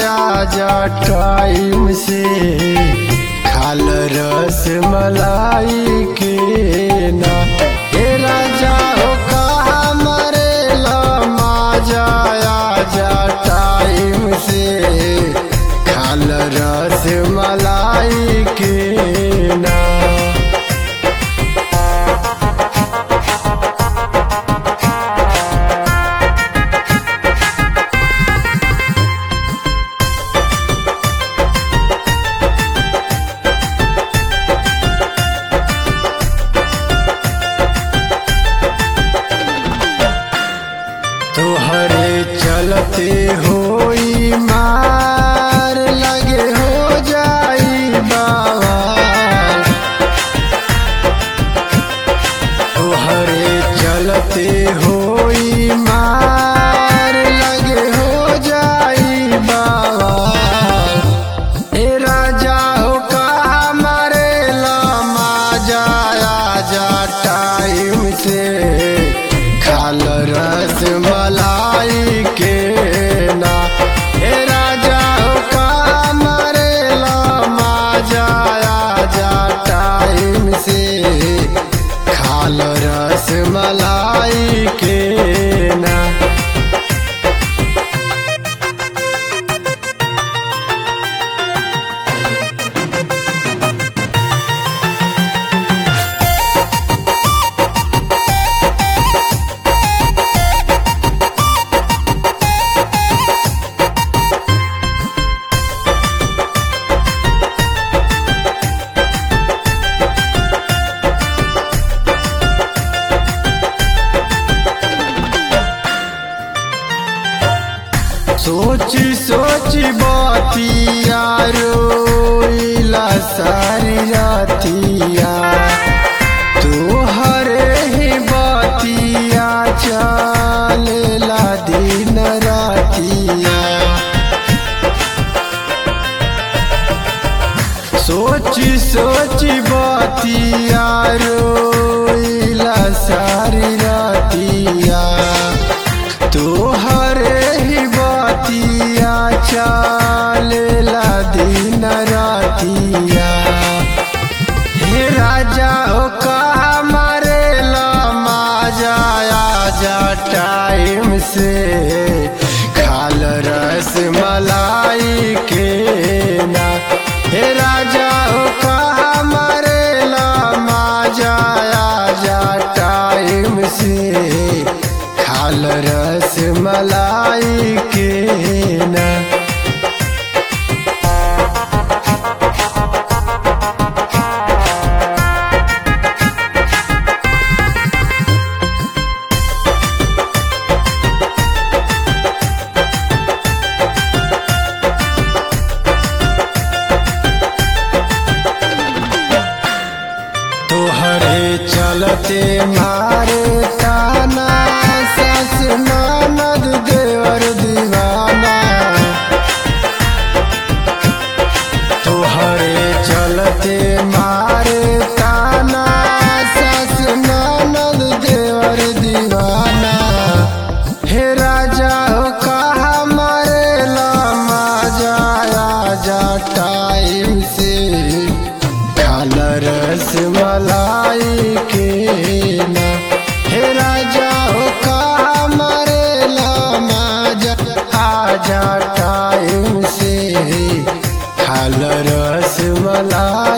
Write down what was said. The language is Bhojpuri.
आजा टाइम से खाल रस मलाई के ना हे राजा हो कहा मरेला माजा आजा टाइम से खाल रस मलाई के ना तोहरे चलते होई मार लगे हो जाई बाबा तोहरे चलते होई मार लगे हो जाई बाबा ए राजा हो कहा मरेला माजा आजा टाइम से खाल रस मलाई के ना ए राजा हो कहा मरेला माजा आजा टाइम से खाल रस मलाई के ना सोची सोची बातिया रोइला सारी रातिया तोहरे ही बातिया चलेला दिन रातिया सोची सोची बातिया रोइला सारी रातिया तोहरे ही बातिया चलेला दिन रातिया हे राजा हो कहा मरेला माजा आजा टाइम से खाल रस मलाई के ना हे राजा हो कहा मरेला माजा आजा टाइम से खाल रस मलाई के ना तोहरे चलते मारे ताना सस ननद देवर दीवाना तोहरे चलते मारे ताना सस ननद देवर दीवाना हे राजा हो कहा मरेला माजा आजा टाइम से खाल रस मलाई के ना हे राजा हो कहा मरेला माजा आजा टाइम से खाल रस मलाई